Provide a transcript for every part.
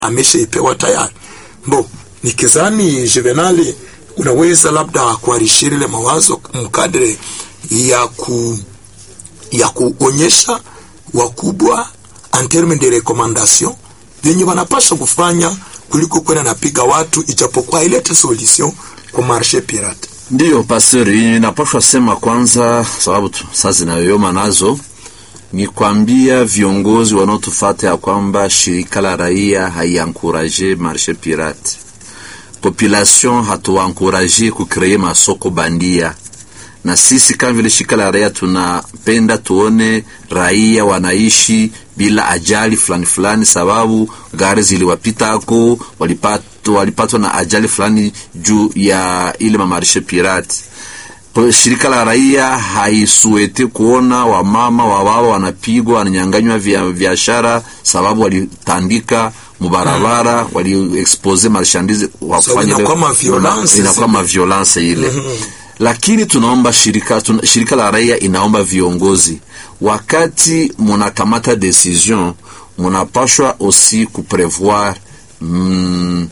ameshaipewa tayari. Mbo nikizani Juvenali, unaweza labda kuarishiri ile mawazo mkadre ya ku ya kuonyesha wakubwa en terme de recommandation vyenye wanapaswa kufanya kuliko kwenda napiga watu, ijapokuwa ilete solution kwa marshe pirate. Ndiyo pastor, inapashwa sema kwanza, sababu tu sasa zinayoyoma nazo ni kwambia viongozi wanaotufata ya kwamba shirika la raia haiankuraje marshe pirate, population hatuankuraje kukreye masoko bandia na sisi kama vile shirika la raia tunapenda tuone raia wanaishi bila ajali fulani fulani, sababu gari ziliwapitako walipatwa walipatwa na ajali fulani juu ya ile mamarishe pirati. Shirika la raia haisuete kuona wamama wababa wanapigwa wananyanganywa vya biashara sababu walitandika mubarabara, waliexpose marchandise wafanye inakuwa maviolence ile lakini tunaomba shirika, tuna, shirika la raia inaomba viongozi, wakati munakamata decision munapashwa aussi kuprevoir mm,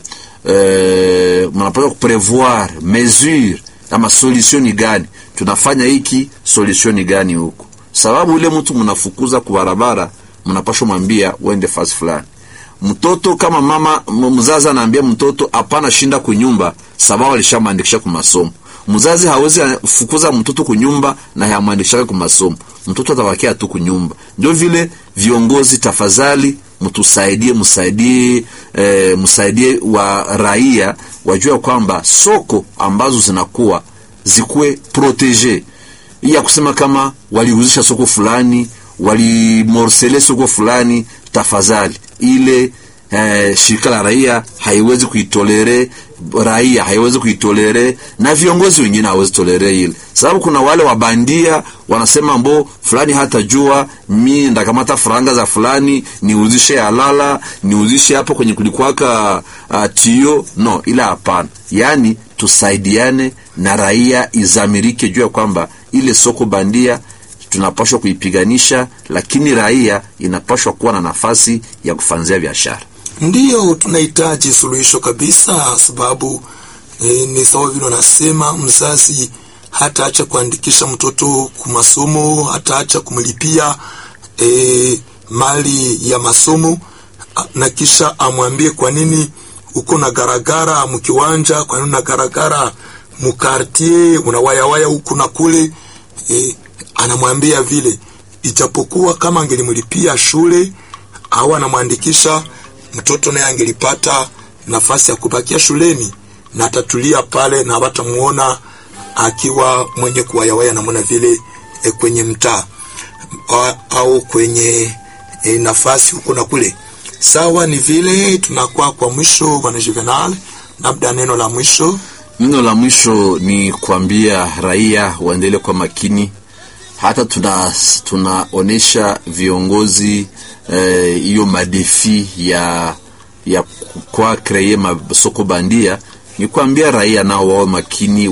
eh, munapashwa kuprevoir mesure ama solution ni gani, tunafanya hiki solution ni gani huko, sababu ile mtu munafukuza kubarabara, munapashwa mwambia uende fasi fulani mtoto kama mama mzazi anaambia mtoto hapana, shinda kunyumba, sababu alishamwandikisha ku masomo mzazi hawezi fukuza mtoto kunyumba na yamwandikishaka ku masomo, mtoto atabakia tu kunyumba. Ndio vile viongozi, tafadhali mtusaidie, msaidie, e, msaidie wa raia wajua kwamba soko ambazo zinakuwa zikuwe protege, ya kusema kama waliuzisha soko fulani, walimorsele soko fulani, tafadhali ile Eh, shirika la raia haiwezi kuitolere, raia haiwezi kuitolere, na viongozi wengine hawezi tolere ile, sababu kuna wale wabandia wanasema mbo fulani hata jua mi ndakamata faranga za fulani niuzishe halala niuzishe hapo kwenye kulikwaka uh, tio no, ila hapana. Yani tusaidiane na raia izamirike juu ya kwamba ile soko bandia tunapashwa kuipiganisha, lakini raia inapashwa kuwa na nafasi ya kufanzia biashara. Ndiyo, tunahitaji suluhisho kabisa, sababu e, ni sawa vile wanasema mzazi hataacha kuandikisha mtoto kumasomo, hataacha kumlipia e, mali ya masomo, na kisha amwambie kwa nini uko na garagara mkiwanja, kwa nini na garagara mukartie, unawayawaya huku na kule e, anamwambia vile, ijapokuwa kama angelimlipia shule au anamwandikisha mtoto naye angelipata nafasi ya kubakia shuleni na atatulia pale na hawatamuona akiwa mwenye kuwayawaya namna vile e, kwenye mtaa au kwenye e, nafasi huko na kule. Sawa, ni vile tunakuwa kwa mwisho, bwana Juvenal, labda neno la mwisho. Neno la mwisho ni kuambia raia waendelee kwa makini, hata tuna tunaonesha viongozi hiyo eh, madefi ya ya kwa kreye masoko bandia, ni kuambia raia nao wao makini,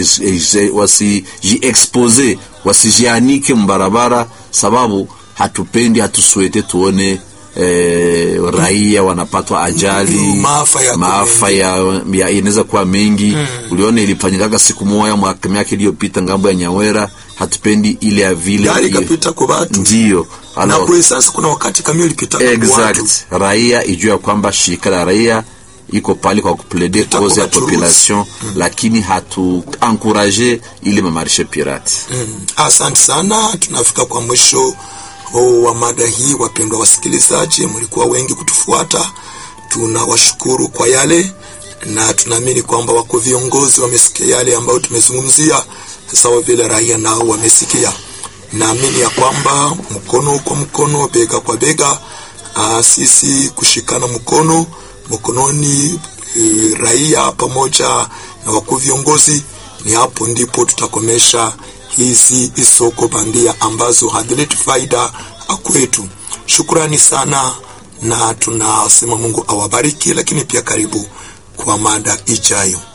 wasijiexpose wasijianike mbarabara, sababu hatupendi hatusuete tuone eh, raia wanapatwa ajali maafa ya, ya inaweza kuwa mengi hmm. Uliona ilifanyikaga siku moja mwaka miaka iliyopita ngambo ya Nyawera. Hatupendi ile ya vile gari kapita kwa watu ndio na kwa sasa kuna wakati kamio ilipita kwa watu. Raia ijue ya kwamba shirika la raia iko pale kwa kuplede cause ya population hmm. Lakini hatu encourage ile mamarishe pirate hmm. Asante sana, tunafika kwa mwisho Oh, wa mada hii. Wapendwa wasikilizaji, mlikuwa wengi kutufuata, tunawashukuru kwa yale, na tunaamini kwamba wako viongozi wamesikia yale ambayo tumezungumzia, sawa vile raia nao wamesikia. Naamini ya kwamba mkono kwa mkono, bega kwa bega, aa, sisi kushikana mkono mkononi, e, raia pamoja na wakuu viongozi, ni hapo ndipo tutakomesha hizi isoko bandia ambazo hazileti faida kwetu. Shukrani sana, na tunasema Mungu awabariki, lakini pia karibu kwa mada ijayo.